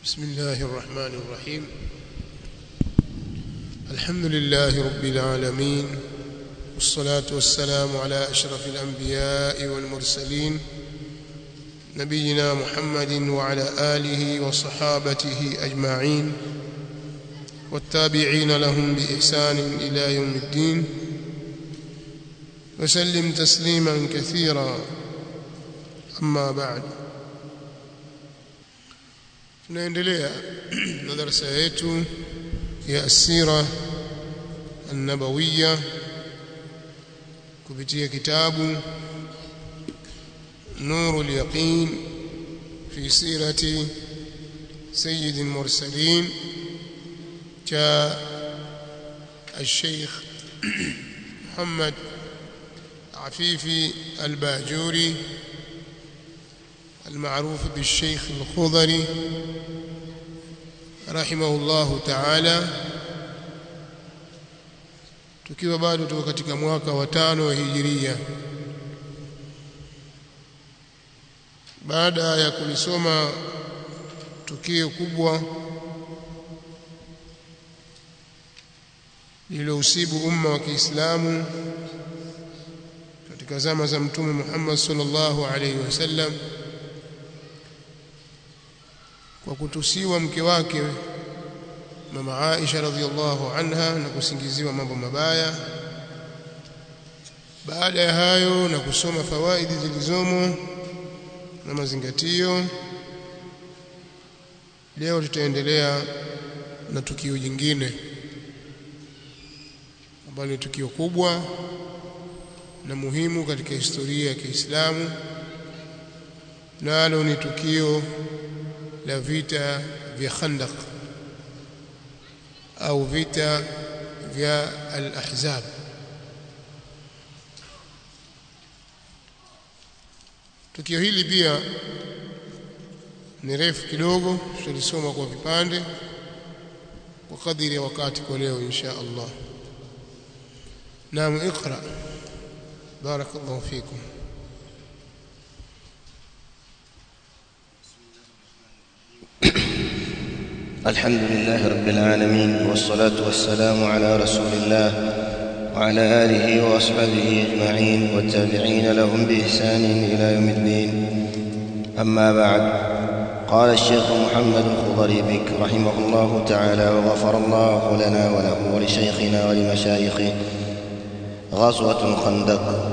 بسم الله الرحمن الرحيم الحمد لله رب العالمين والصلاة والسلام على أشرف الأنبياء والمرسلين نبينا محمد وعلى آله وصحابته أجمعين والتابعين لهم بإحسان إلى يوم الدين وسلم تسليما كثيرا أما بعد tunaendelea na darasa yetu ya asira an-nabawiyya kupitia kitabu nurul yaqin fi sirati sayyid al-mursalin cha الشيخ محمد عفيفي الباجوري المعروف بالشيخ الخضري رحمه الله تعالى tukiwa bado tuko katika mwaka wa tano wa hijiria baada ya kulisoma tukio kubwa lililousibu umma wa Kiislamu katika zama za Mtume Muhammad sallallahu alaihi wasallam kwa kutusiwa mke wake mama Aisha radhiallahu anha na kusingiziwa mambo mabaya baada ya hayo na kusoma fawaidi zilizomo na mazingatio leo tutaendelea na tukio jingine ambalo ni tukio kubwa na muhimu katika historia ya Kiislamu nalo ni tukio la vita vya Khandaq au vita vya al-Ahzab tukio hili pia ni refu kidogo tulisoma kwa vipande kwa kadiri ya wakati kwa leo insha Allah naam اقرا بارك الله فيكم الحمد لله رب العالمين والصلاة والسلام على رسول الله وعلى آله وأصحابه أجمعين والتابعين لهم بإحسان إلى يوم الدين أما بعد قال الشيخ محمد الخضري بك رحمه الله تعالى وغفر الله لنا وله ولشيخنا ولمشايخه غزوة الخندق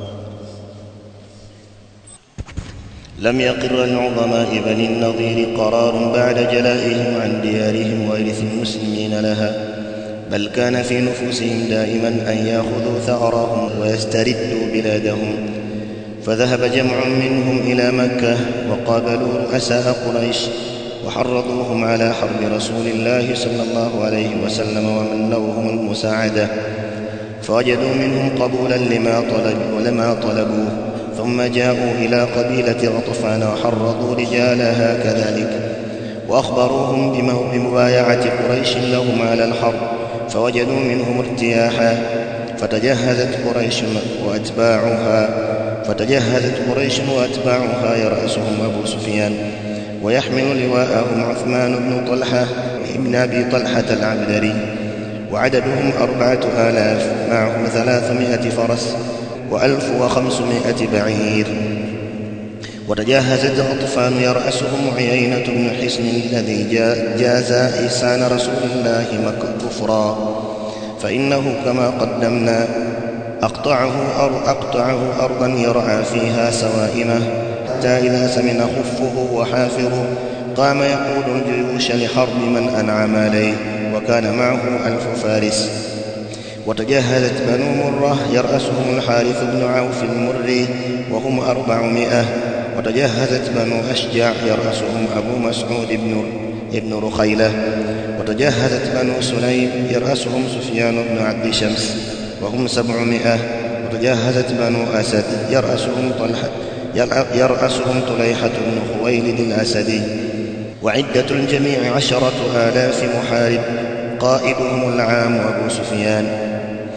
لم يقر العظماء بني النضير قرار بعد جلائهم عن ديارهم وإرث المسلمين لها بل كان في نفوسهم دائما أن يأخذوا ثأرهم ويستردوا بلادهم فذهب جمع منهم إلى مكة وقابلوا رؤساء قريش وحرضوهم على حرب رسول الله صلى الله عليه وسلم ومنوهم المساعدة فوجدوا منهم قبولا لما طلبوا ولما طلبوه ثم جاءوا إلى قبيلة غطفان وحرضوا رجالها كذلك وأخبروهم بمبايعة قريش لهم على الحرب فوجدوا منهم ارتياحا فتجهزت قريش وأتباعها فتجهزت قريش وأتباعها يرأسهم أبو سفيان ويحمل لواءهم عثمان بن طلحة ابن أبي طلحة العبدري وعددهم أربعة آلاف معهم ثلاثمائة فرس وألف وخمسمائة بعير وتجهزت غطفان يرأسهم عيينة بن حصن الذي جاز إحسان رسول الله كفرا فإنه كما قدمنا أقطعه, أر أقطعه أرضا يرعى فيها سوائمه حتى إذا سمن خفه وحافره قام يقود الجيوش لحرب من أنعم عليه وكان معه ألف فارس وتجهزت بنو مرة يرأسهم الحارث بن عوف المري وهم أربعمائة وتجهزت بنو أشجع يرأسهم أبو مسعود بن ابن رخيلة وتجهزت بنو سليم يرأسهم سفيان بن عبد شمس وهم سبعمائة وتجهزت بنو أسد يرأسهم طلحة يرأسهم طليحة بن خويلد الأسدي وعدة الجميع عشرة آلاف محارب قائدهم العام أبو سفيان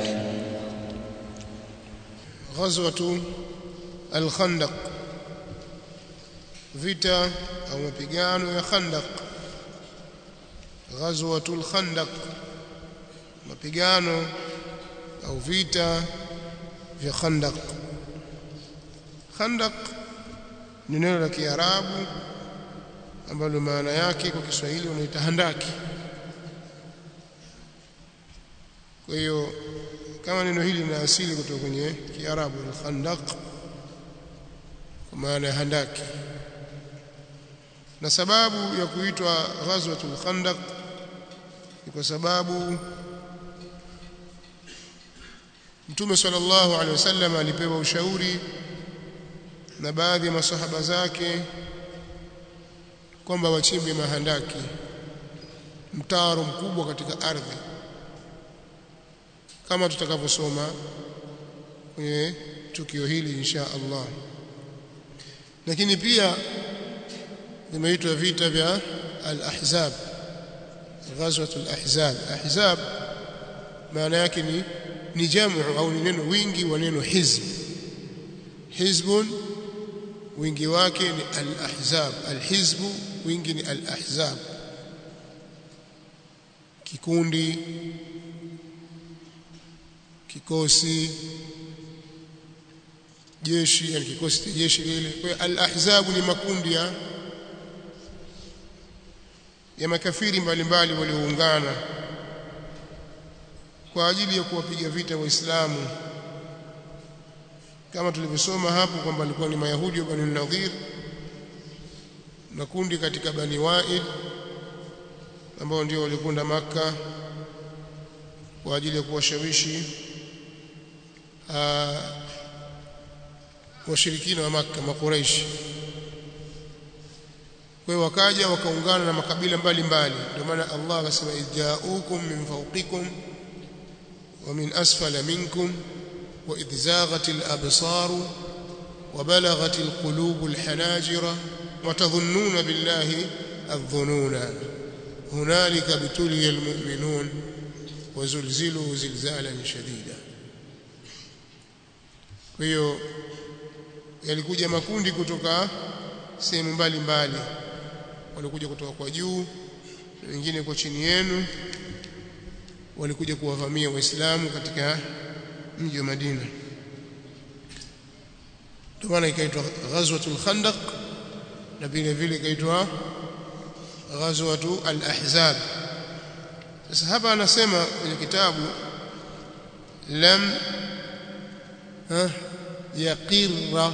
غزوة الخندق vita au mapigano ya Khandaq ghazwatul khandaq mapigano au vita vya khandaq khandaq ni neno la kiarabu ambalo maana yake kwa Kiswahili unaita handaki kwa hiyo kama neno hili lina asili kutoka kwenye kiarabu al-khandaq kwa maana ya handaki na sababu ya kuitwa ghazwatul khandaq ni kwa sababu Mtume sallallahu alaihi wasallam alipewa ushauri na baadhi ya masahaba zake kwamba wachimbe mahandaki mtaro mkubwa katika ardhi kama tutakavyosoma kwenye tukio hili insha Allah lakini pia vimeitwa vita vya al-ahzab ghazwat al-ahzab ahzab maana yake ni ni jamu au ni neno wingi wa neno hizb hizbun wingi wake ni al-ahzab al-hizbu wingi ni al-ahzab kikundi kikosi jeshi yani kikosi cha jeshi lile kwa hiyo al-ahzab ni makundi ya ya makafiri mbalimbali walioungana kwa ajili ya kuwapiga vita waislamu kama tulivyosoma hapo kwamba alikuwa ni mayahudi wa Bani Nadhir na kundi katika Bani Wa'il ambao ndio walikwenda maka kwa ajili ya kuwashawishi washirikina wa maka makuraishi kwa hiyo wakaja wakaungana na makabila mbalimbali ndio maana Allah akasema ijaukum min fawqikum wa min asfala minkum wa idh zaghatil absaru wa balaghatil qulubul hanajira wa tadhunnuna billahi adh-dhununa hunalika bituliyal mu'minun wa zulzilu zilzalan shadida kwa hiyo yalikuja makundi kutoka sehemu mbalimbali walikuja kutoka kwa juu na wengine kwa chini yenu walikuja kuwavamia waislamu katika mji wa Madina ndio maana ikaitwa ghazwatul khandaq na vile vile ikaitwa ghazwatu al-ahzab sasa hapa anasema kwenye kitabu lam yaqirra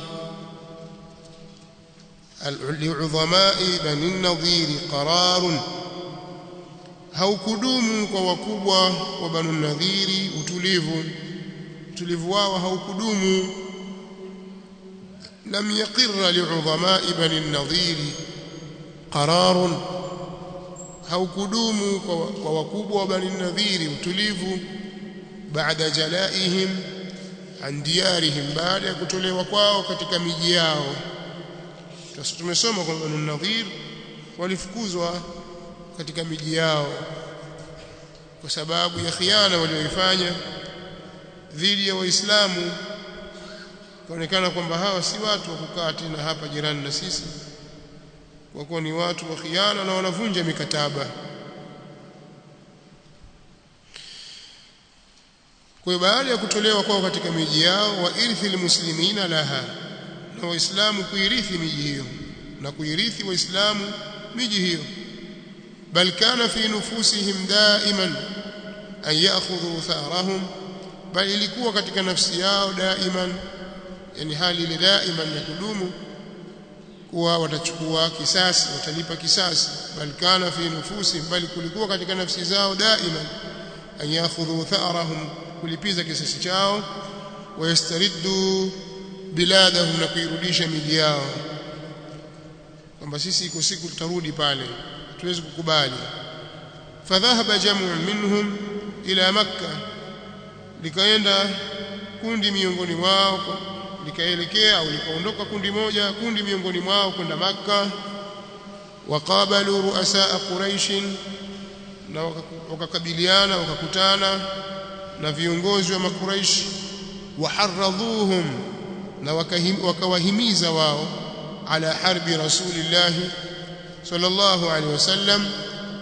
لعظماء بني النضير قرار haukudumu kwa wakubwa wa banu nadhiri utulivu utulivu wao haukudumu lam yaqirra li'udhama'i bani nadhiri qararun haukudumu kwa wakubwa wa bani nadhiri utulivu baada jalaihim an diyarihim baada ya kutolewa kwao katika miji yao sasa tumesoma kwamba Banu Nadhir walifukuzwa katika miji yao kwa sababu ya khiana walioifanya dhidi ya Waislamu kaonekana kwamba hawa si watu wa kukaa tena hapa jirani na sisi kwa kuwa ni watu wa khiana na wanavunja mikataba kwa hiyo baada ya kutolewa kwao katika miji yao wa irthil muslimina laha na waislamu kuirithi miji hiyo na kuirithi waislamu miji hiyo bal kana fi nufusihim daiman an ya'khudhu tharahum bal ilikuwa katika nafsi yao daiman yani hali ile daiman ya kudumu kuwa watachukua kisasi watalipa kisasi bal kana fi nufusihim bal kulikuwa katika nafsi zao daiman an ya'khudhu tharahum kulipiza kisasi chao wayastariddu biladahum na kuirudisha miji yao kwamba sisi iko siku tutarudi pale tuwezi kukubali fadhahaba jamu minhum ila makka likaenda kundi miongoni mwao likaelekea au likaondoka kundi moja kundi miongoni mwao kwenda makka waqabalu ruasaa quraish na wakakabiliana wakakutana na viongozi wa makuraishi waharradhuhum na wakawahimiza wao ala harbi rasulillah sallallahu alaihi wasallam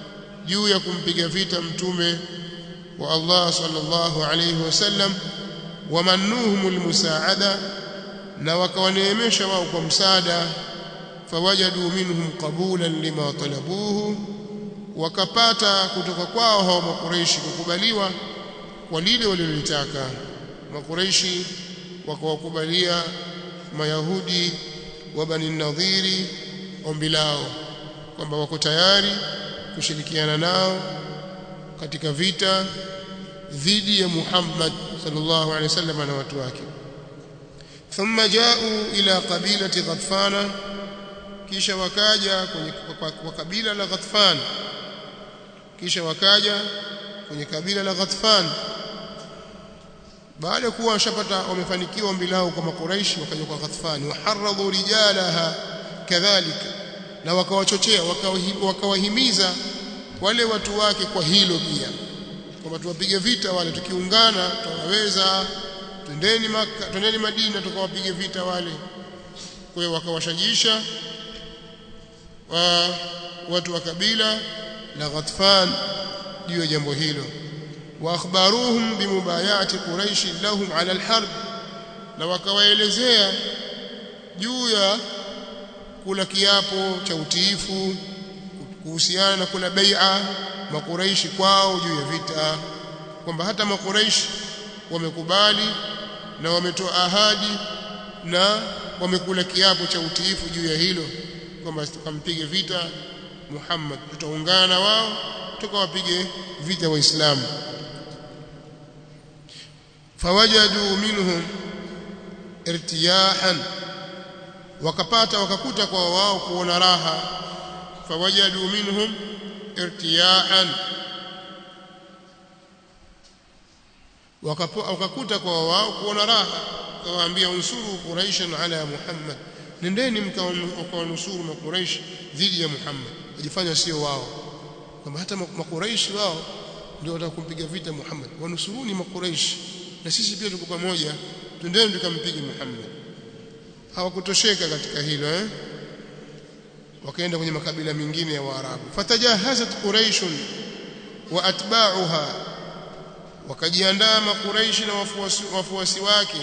juu ya kumpiga vita mtume wa Allah sallallahu alayhi wasallam wamannuhum almusaada na wakawaneemesha wao kwa msaada fawajadu minhum qabulan lima talabuhu wakapata kutoka kwao hao makureishi kukubaliwa kwa lile walilotaka makureishi wakawakubalia mayahudi wa bani nadhiri ombi lao kwamba wako tayari kushirikiana nao katika vita dhidi ya Muhammad sallallahu alaihi wasallam na watu wake thumma ja'u ila qabilati Ghatfana kisha wakaja kwenye kwa kabila la Ghatfan kisha wakaja kwenye kabila la Ghatfan baada kuwa washapata wamefanikiwa ombi lao kwa makuraishi wakaja kwa Ghatfan waharradhu rijalaha kadhalika na wakawachochea wakawahimiza wale watu wake kwa hilo pia kwamba tuwapige vita wale tukiungana tutaweza twendeni maka twendeni Madina tukawapige vita wale kwa hiyo wakawashajiisha wa watu wa kabila la Ghatfan juu ya jambo hilo wa akhbaruhum bimubayati quraish lahum ala alharb na wakawaelezea juu ya kula kiapo cha utiifu kuhusiana na kula bai'a makuraishi kwao juu ya vita kwamba hata makuraishi wamekubali na wametoa ahadi na wamekula kiapo cha utiifu juu ya hilo kwamba tukampige vita Muhammad tutaungana na wao tukawapige vita waislamu fawajadu minhum irtiyahan wakapata wakakuta kwa wao kuona raha fawajadu minhum irtiyahan wakakuta kwa wao kuona raha kawaambia unsuru quraishan ala muhammad nendeni mkawanusuru makuraishi dhidi ya muhammad wajifanya sio wao kwamba hata makuraishi wao ndio watakumpiga vita muhammad wanusuruni makuraishi na sisi pia tuko pamoja twendeni tukampige muhammad hawakutosheka katika hilo eh wakaenda kwenye makabila mengine ya Waarabu fatajahazat quraish wa atba'uha wakajiandaa makuraishi na wafuasi, wafuasi wake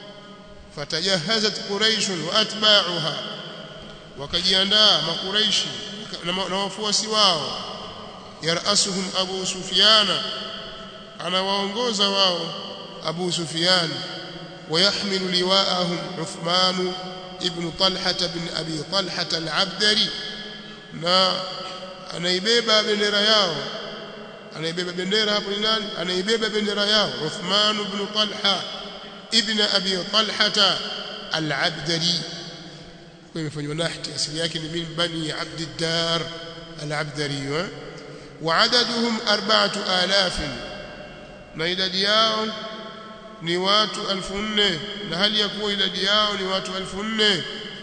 fatajahazat quraish wa atba'uha wakajiandaa makuraishi na wafuasi wao yarasuhum abu sufyana anawaongoza wao abu sufyan ويحمل لواءهم عثمان ابن طلحة بن أبي طلحة العبدري na anaibeba bendera yao anaibeba bendera hapo ni nani anaibeba bendera yao Uthman ibn Talha ibn Abi Talha al-Abdari kwa imefanywa nahti asili yake ni min bani Abd ad-Dar al-Abdari wa adaduhum 4000 na idadi yao ni watu elfu nne na hali ya kuwa idadi yao ni watu elfu nne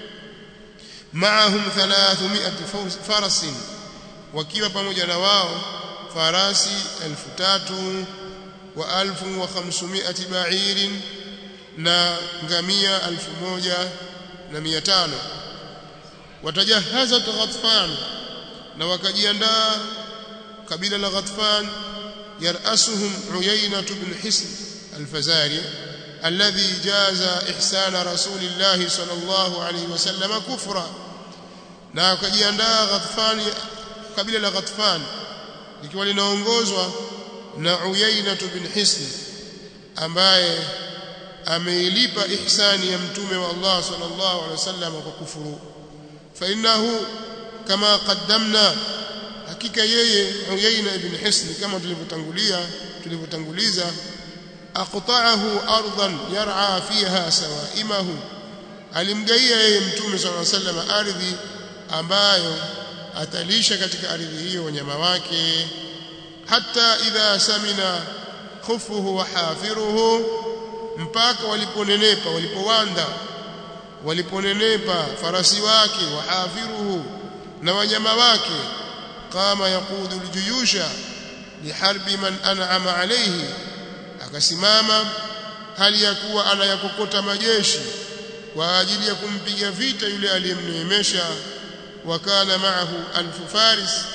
maahum 300 farasin wakiwa pamoja na wao farasi elfu tatu wa elfu wa khamsumia ba'irin na ngamia elfu moja na mia tano watajahazat Ghatfan na wakajiandaa kabila la Ghatfan yarasuhum Uyayna ibn Hisn الفزاري الذي جاز إحسان رسول الله صلى الله عليه وسلم كفرا na wakajiandaa Ghatfan kabila la Ghatfan likiwa linaongozwa na Uyayna bin Hisn ambaye ameilipa ihsani ya mtume wa Allah sallallahu alaihi wasallam kwa kufuru fa innahu kama qaddamna hakika yeye Uyayna ibn Hisn kama tulivyotangulia tulivyotanguliza aqta'ahu ardan yar'a fiha sawaimahu alimgaia yeye mtume صلى الله عليه وسلم ardhi ambayo atalisha katika ardhi hiyo wanyama wake hata idha samina khufuhu wa hafiruhu mpaka waliponenepa walipowanda waliponenepa farasi wake wa hafiruhu na wanyama wake kama yaqudu aljuyusha liharbi man an'ama alayhi akasimama hali ya kuwa anayakokota majeshi kwa ajili ya kumpiga vita yule aliyemneemesha wakana maahu alfu faris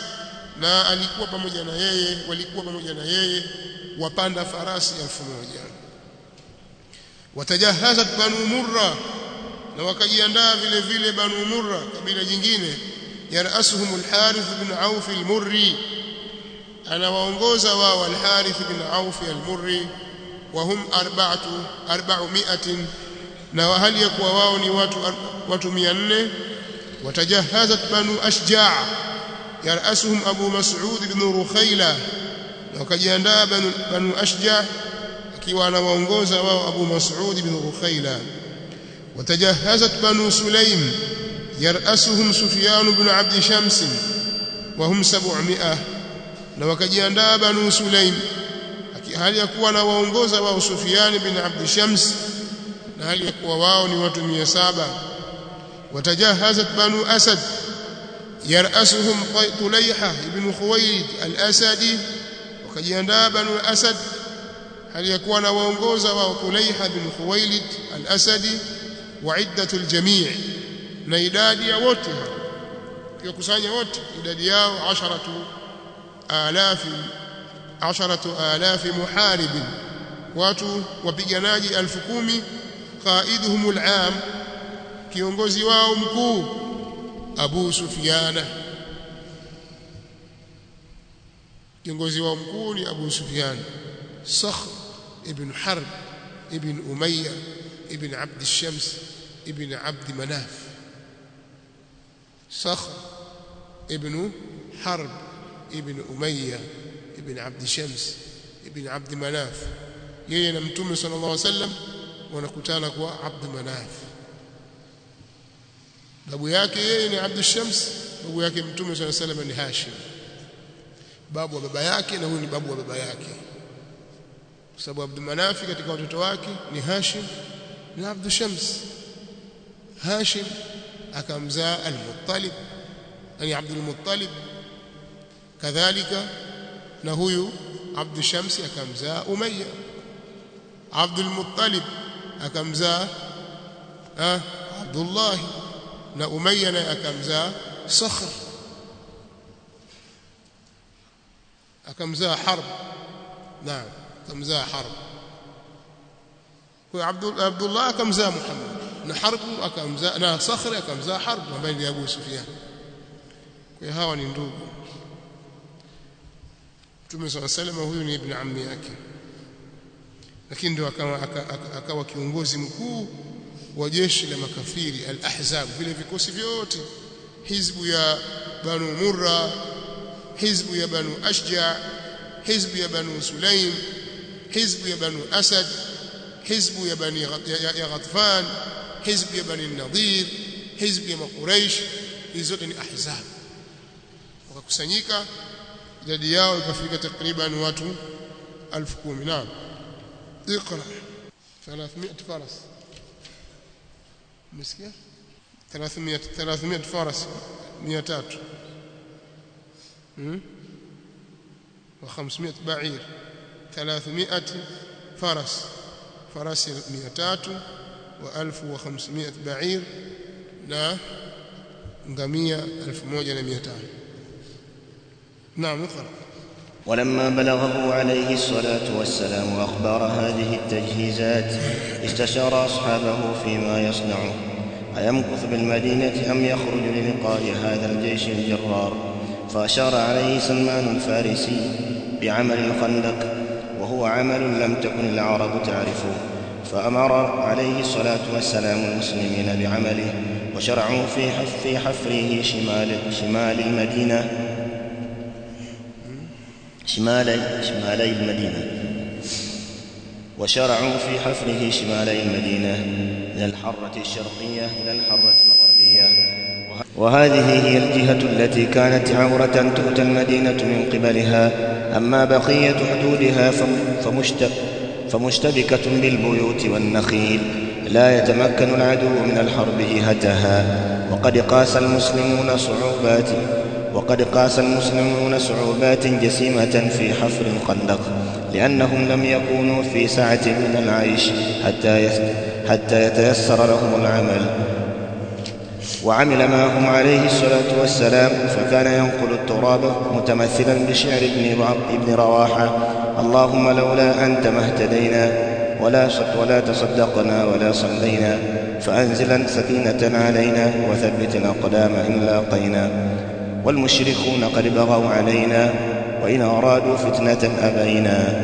na alikuwa pamoja na yeye walikuwa pamoja na yeye wapanda farasi elfu moja watajahazat banu murra na wakajiandaa vile vile banu murra kabila jingine yarasuhum al-harith bin auf al-murri anawaongoza wao al-harith bin auf al-murri wa hum arba'atu arba'umi'atin na hali ya kuwa wao ni watu watu 400 watajahazat banu ashja' yarasuhum abu mas'ud bin rukhaila na wakajiandaa banu, banu ashja' akiwa anawaongoza wao abu mas'ud bin rukhaila watajahazat banu sulaim yarasuhum sufyan bin abd shams wa hum 700 na wakajiandaa banu sulaim hali ya kuwa na waongoza wao Sufyan bin Abd Shams na hali ya kuwa wao ni watu 700 watajahazat banu Asad yarasuhum Tulayha ibn Khuwaylid al-Asadi wakajiandaa banu Asad hali ya kuwa na waongoza wao Tulayha ibn Khuwaylid al-Asadi wa iddatu al-jami' na idadi ya wote yakusanya wote idadi yao 10000 عشرة آلاف محارب watu wapiganaji elfu kumi qaiduhum al'am kiongozi wao mkuu Abu Sufyana kiongozi wao mkuu ni Abu Sufyan Sakhr ibn Harb ibn Umayya ibn Abd al-Shams ibn Abd Manaf Sakhr ibn Harb ibn Umayya ibn Abd Shams ibn Abd Manaf yeye na mtume sallallahu alaihi wasallam wanakutana kwa Abd Manaf babu yake yeye ni Abd Shams babu yake mtume sallallahu alaihi wasallam ni Hashim babu wa baba yake na huyu ni babu wa baba yake kwa sababu Abd Manaf katika watoto wake ni Hashim na Abd Shams Hashim akamzaa Al-Muttalib yani Abd al-Muttalib kadhalika na huyu Abd Shams akamzaa Umayya Abdul Muttalib akamzaa ah Abdullah na Umayya naye akamzaa Sakhr akamzaa Harb naam akamzaa Harb kwa Abdul Abdullah akamzaa Muhammad na Harb akamzaa na Sakhr akamzaa Harb ambaye ni Abu Sufyan kwa hawa ni ndugu Mtume swalla salama huyu ni ibn ammi yake lakini ndio akawa akawa kiongozi mkuu wa jeshi la makafiri al-ahzab vile vikosi vyote hizbu ya banu murra hizbu ya banu ashja hizbu ya banu sulaim hizbu ya banu asad hizbu ya bani ya ghatfan hizbu ya bani nadir hizbu ya quraish hizo zote ni ahzab wakakusanyika idadi yao ikafika takriban watu 10,000 naam اقرا 300 فرس مسكيه 300 300 فرس 300 امم و500 بعير 300 فرس فرس 300 و1500 بعير na ngamia 1500 نعم اقرا ولما بلغه عليه الصلاة والسلام أخبار هذه التجهيزات استشار أصحابه فيما يصنع أيمكث بالمدينة أم يخرج للقاء هذا الجيش الجرار فأشار عليه سلمان الفارسي بعمل الخندق وهو عمل لم تكن العرب تعرفه فأمر عليه الصلاة والسلام المسلمين بعمله وشرعوا في حف في حفره شمال شمال المدينة شمالي شمالي المدينة وشرعوا في حفره شمالي المدينة من الحرة الشرقية إلى الحرة الغربية وهذه هي الجهة التي كانت عورة تؤتى المدينة من قبلها أما بقية حدودها فمشت فمشتبكة بالبيوت والنخيل لا يتمكن العدو من الحرب جهتها وقد قاس المسلمون صعوبات وقد قاس المسلمون صعوبات جسيمة في حفر الخندق لأنهم لم يكونوا في سعة من العيش حتى حتى يتيسر لهم العمل وعمل معهم عليه الصلاة والسلام فكان ينقل التراب متمثلا بشعر ابن ابن رواحة اللهم لولا أنت ما اهتدينا ولا ولا تصدقنا ولا صلينا فأنزلا سكينة علينا وثبت الأقدام إن لاقينا والمشركون قد بغوا علينا وإن أرادوا فتنة أبينا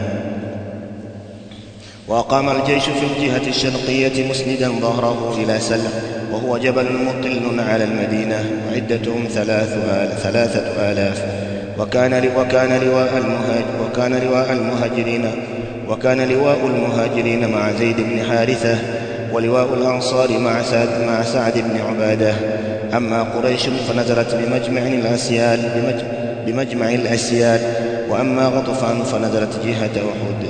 وأقام الجيش في الجهة الشرقية مسندا ظهره إلى سلم وهو جبل مطل على المدينة وعدتهم ثلاث آل ثلاثة آلاف وكان وكان لواء المهاج وكان لواء المهاجرين وكان لواء المهاجرين مع زيد بن حارثة ولواء الأنصار مع سعد مع سعد بن عبادة أما قريش فنزلت بمجمع الأسيال بمجمع, بمجمع الأسيال وأما غطفان فنزلت جهة أحد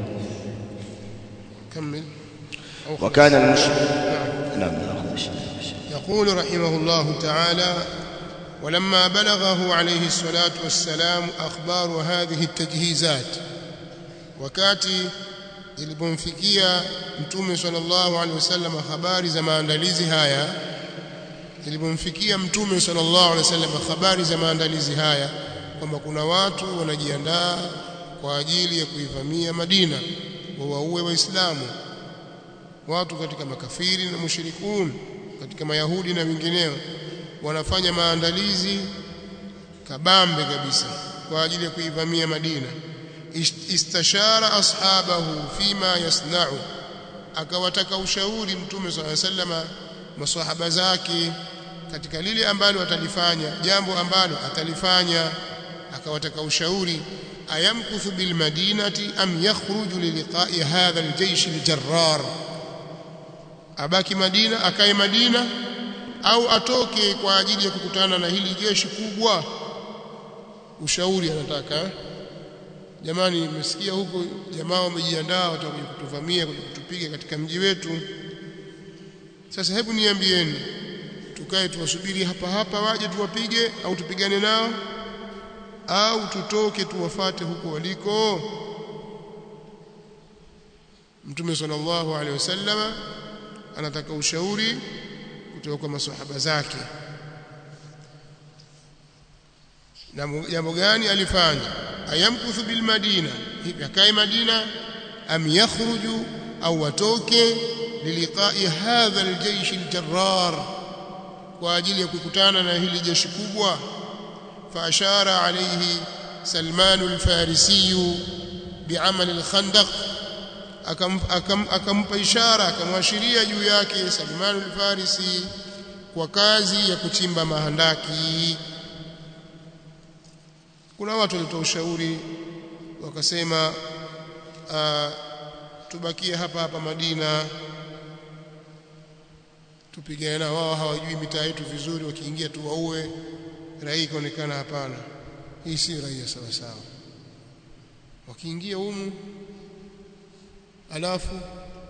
كمل وكان المشرك نعم نعم يقول رحمه الله تعالى ولما بلغه عليه الصلاة والسلام أخبار هذه التجهيزات wakati ilipomfikia mtume sallallahu alaihi wasallam habari za maandalizi haya ilipomfikia mtume sallallahu alaihi wasallam habari za maandalizi haya kwamba kuna watu wanajiandaa kwa ajili ya kuivamia Madina wawaue waislamu watu katika makafiri na mushrikun katika mayahudi na wengineo wanafanya maandalizi kabambe kabisa kwa ajili ya kuivamia Madina istashara ashabahu fima yasna'u akawataka ushauri mtume swalla sallama maswahaba zake katika lile ambalo atalifanya jambo ambalo atalifanya akawataka ushauri ayamkuthu bil madinati am yakhruju liliqa'i hadha aljaysh aljarrar abaki Madina akae Madina au atoke kwa ajili ya kukutana na hili jeshi kubwa ushauri anataka jamani mmesikia huko jamaa wamejiandaa watakuja kutuvamia kuja kutupiga katika mji wetu sasa hebu niambieni tukae tuwasubiri hapa hapa waje tuwapige au tupigane nao au tutoke tuwafate huko waliko Mtume sallallahu alaihi wasallama anataka ushauri kutoka kwa maswahaba zake na jambo gani alifanya ayamkuthu bil madina hivi akae madina am yakhruju au watoke liliqai hadha aljaysh aljarrar kwa ajili ya kukutana na hili jeshi kubwa faashara alayhi salman alfarisi bi'amal alkhandaq akampa ishara akamwashiria juu yake salman alfarisi kwa kazi ya kuchimba mahandaki kuna watu walitoa ushauri wakasema uh, tubakie hapa hapa Madina tupigane na wao hawajui mitaa yetu vizuri wakiingia tu waue raia ikaonekana hapana hii si raia sawa sawa wakiingia humu alafu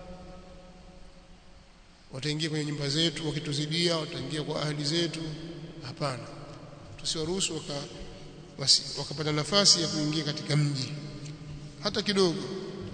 wataingia kwenye nyumba zetu wakituzidia wataingia kwa ahli zetu hapana tusiwaruhusu waka basi wakapata nafasi ya kuingia katika mji hata kidogo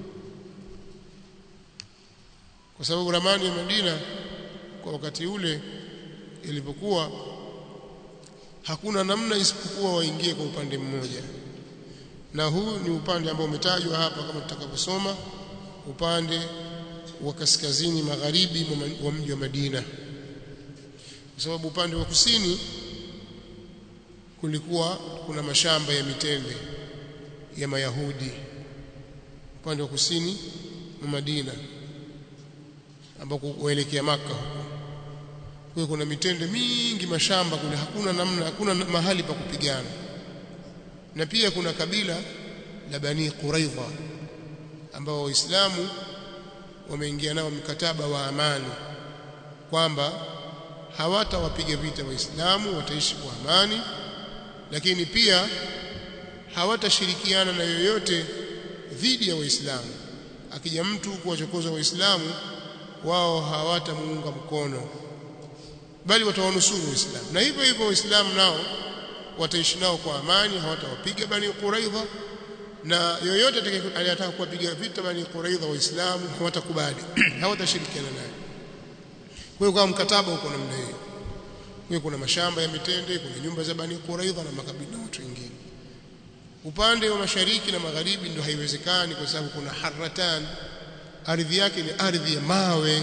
kwa sababu ramani ya Madina kwa wakati ule ilipokuwa hakuna namna isipokuwa waingie kwa upande mmoja na huu ni upande ambao umetajwa hapa kama tutakavyosoma upande wa kaskazini magharibi wa mji wa Madina kwa sababu upande wa kusini kulikuwa kuna mashamba ya mitende ya Mayahudi upande wa kusini wa Madina ambako kuelekea maka huko kuna mitende mingi mashamba kule hakuna namna hakuna mahali pa kupigana na pia kuna kabila la Bani Quraidha ambao waislamu wameingia nao mkataba wa amani kwamba hawatawapiga vita waislamu wataishi kwa amani lakini pia hawatashirikiana na yoyote dhidi ya waislamu akija mtu kuwachokoza waislamu wao hawatamuunga mkono bali watawanusuru waislamu na hivyo hivyo waislamu nao wataishi nao kwa amani hawatawapiga bani quraidha na yoyote atakayetaka kuwapiga vita bani quraidha waislamu hawatakubali hawatashirikiana naye kwa hiyo kwa mkataba uko namna hiyo kwa kuna mashamba ya mitende kuna nyumba za Bani Quraidha na makabila na watu wengine upande wa mashariki na magharibi ndio haiwezekani kwa sababu kuna harratan ardhi yake ni ardhi ya mawe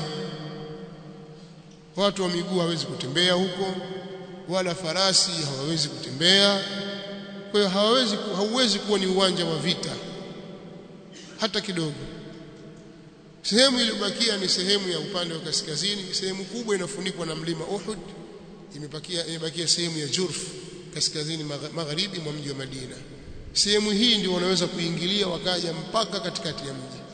watu wa miguu hawezi kutembea huko wala farasi hawawezi kutembea kwa hiyo hawawezi hauwezi kuwa ni uwanja wa vita hata kidogo sehemu iliyobakia ni sehemu ya upande wa kaskazini sehemu kubwa inafunikwa na mlima Uhud imebakia imebakia sehemu ya Jurf kaskazini magharibi mwa mji wa Madina sehemu hii ndio wanaweza kuingilia wakaja mpaka katikati ya mji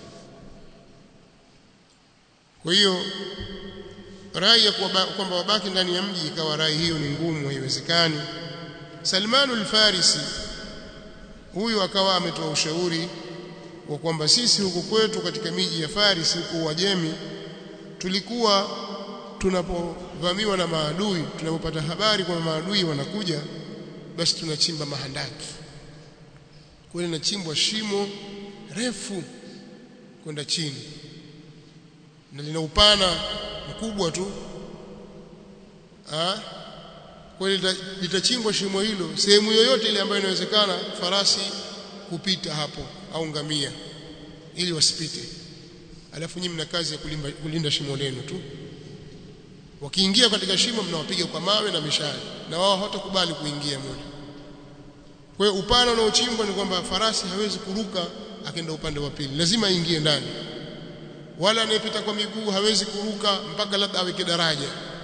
kwa hiyo rai ya kwamba wabaki ndani ya mji ikawa rai hiyo ni ngumu haiwezekani Salman al-Farisi huyu akawa ametoa ushauri wa kwamba sisi huku kwetu katika miji ya Faris huko Uajemi tulikuwa tunapovamiwa na maadui tunapopata habari kwamba maadui wanakuja basi tunachimba mahandaki kwa linachimbwa shimo refu kwenda chini na lina upana mkubwa tu ah kwa litachimbwa shimo hilo sehemu yoyote ile ambayo inawezekana farasi kupita hapo au ngamia ili wasipite alafu nyinyi mna kazi ya kulinda, kulinda shimo lenu tu wakiingia katika shimo mnawapiga kwa mawe na mishale na wao hawatakubali kuingia moja kwa hiyo upana unaochimbwa ni kwamba farasi hawezi kuruka akaenda upande wa pili lazima aingie ndani wala anayepita kwa miguu hawezi kuruka mpaka labda aweke daraja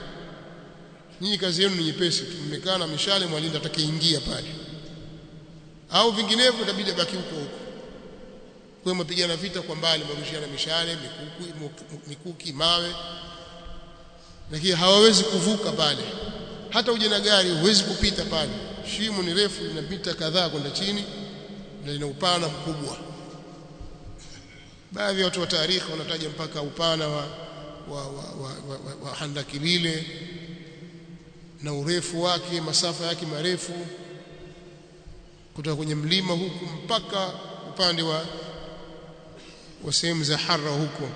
nyinyi kazi yenu ni nyepesi tu mmekaa na mishale mwalinda atakayeingia pale au vinginevyo itabidi abaki huko huko kwa mapigana vita kwa mbali marushiana mishale mikuki, mikuki mawe lakini hawawezi kuvuka pale hata uje na gari huwezi kupita pale shimo ni refu linapita kadhaa kwenda chini na lina upana mkubwa baadhi ya watu wa taarikhi wanataja mpaka upana wa wa, wa, wa, wa, wa, wa handaki lile na urefu wake masafa yake marefu kutoka kwenye mlima huku mpaka upande wa wa sehemu za Harra huko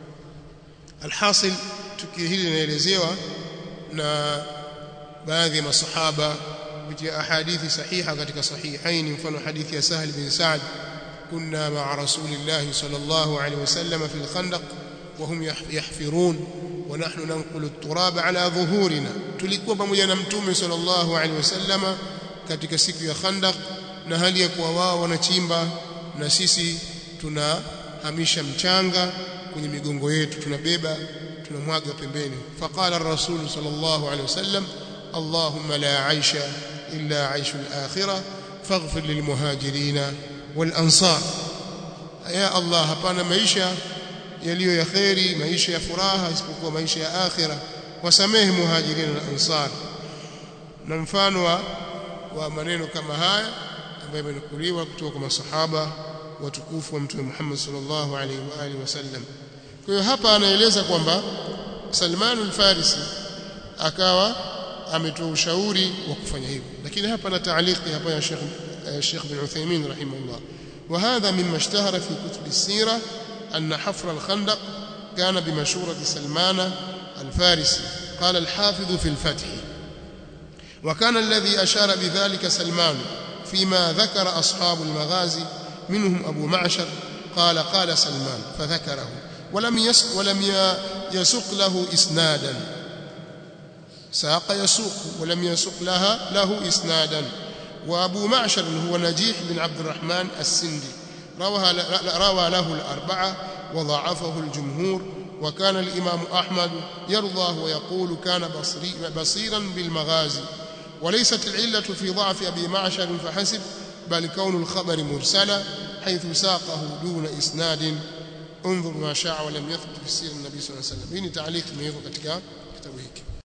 alhasil tukio hili linaelezewa na baadhi ya masahaba kupitia ahadithi sahiha katika sahihaini mfano hadithi ya Sahal bin Sa'd كنا مع رسول الله صلى الله عليه وسلم في الخندق وهم يحفرون ونحن ننقل التراب على ظهورنا tulikuwa pamoja na mtume sallallahu alaihi wasallam katika siku ya Khandaq na hali ya kuwa wao wanachimba na sisi tunahamisha mchanga kwenye migongo yetu tunabeba tunamwaga pembeni faqala ar-rasul sallallahu alaihi wasallam allahumma la aisha illa aishu al-akhirah faghfir lilmuhajirin wal-ansar ya allah hapana maisha yaliyo ya khairi maisha ya furaha isipokuwa maisha ya akhira wasamehe muhajirin na ansar na mfano wa, wa maneno kama haya ambayo yamenukuliwa kutoka kwa masahaba watukufu wa mtume Muhammad sallallahu alaihi wa alihi wasallam kwa hiyo hapa anaeleza kwamba Salman al-Farisi akawa ametoa ushauri wa kufanya hivyo lakini hapa na taaliki hapa ya Sheikh Sheikh bin Uthaymeen rahimahullah وهذا مما اشتهر في كتب السيرة أن حفر الخندق كان بمشورة سلمان الفارسي قال الحافظ في الفتح وكان الذي أشار بذلك سلمان فيما ذكر أصحاب المغازي منهم أبو معشر قال قال سلمان فذكره ولم يسق ولم يسق له إسنادا ساق يسوق ولم يسق لها له إسنادا وأبو معشر هو نجيح بن عبد الرحمن السندي روى روى له الأربعة وضعفه الجمهور وكان الإمام أحمد يرضاه ويقول كان بصري بصيرا بالمغازي وليست العلة في ضعف أبي معشر فحسب بل كون الخبر مرسلا حيث ساقه دون إسناد انظر ما شاء ولم يثبت في سير النبي صلى الله عليه وسلم هنا تعليق من katika kitabu hiki